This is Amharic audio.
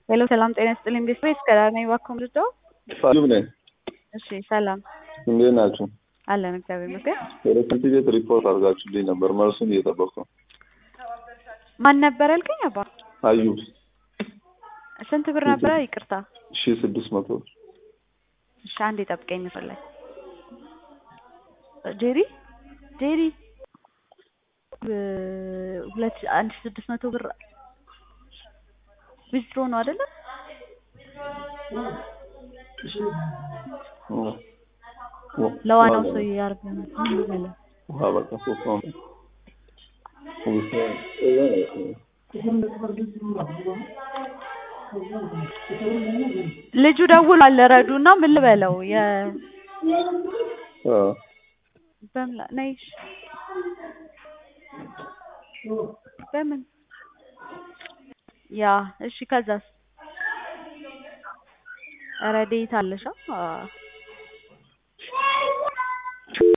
ሄሎ ሰላም ጤና ይስጥልኝ ቤተሰብ እስከዳር ነኝ እባክዎ ምርጫው ሳዩብ ነኝ። እሺ ሰላም እንዴት ናችሁ? አለን እግዚአብሔር ይመስገን ወደ ትምህርት ቤት ሪፖርት አድርጋችሁልኝ ነበር። መልሱን እየጠበቅኩ ነው። ማን ነበር ያልከኝ አባ አዩብ ስንት ብር ነበረ ይቅርታ ሺ ስድስት መቶ እሺ አንዴ ጠብቀኝ መስመር ላይ ጄሪ ጄሪ እ- ሁለት አንድ ሺህ ስድስት መቶ ብር ዊዝድሮ ነው አይደለ ለዋናው ሰው ያርግ ውሃ በቃ ሶስት ነው። ልጁ ደውሏል ረዱ እና ምን ልበለው የ አ፣ በምን ላ- ነይ እሺ። በምን ያ እሺ ከዛስ ረዴት አለሻ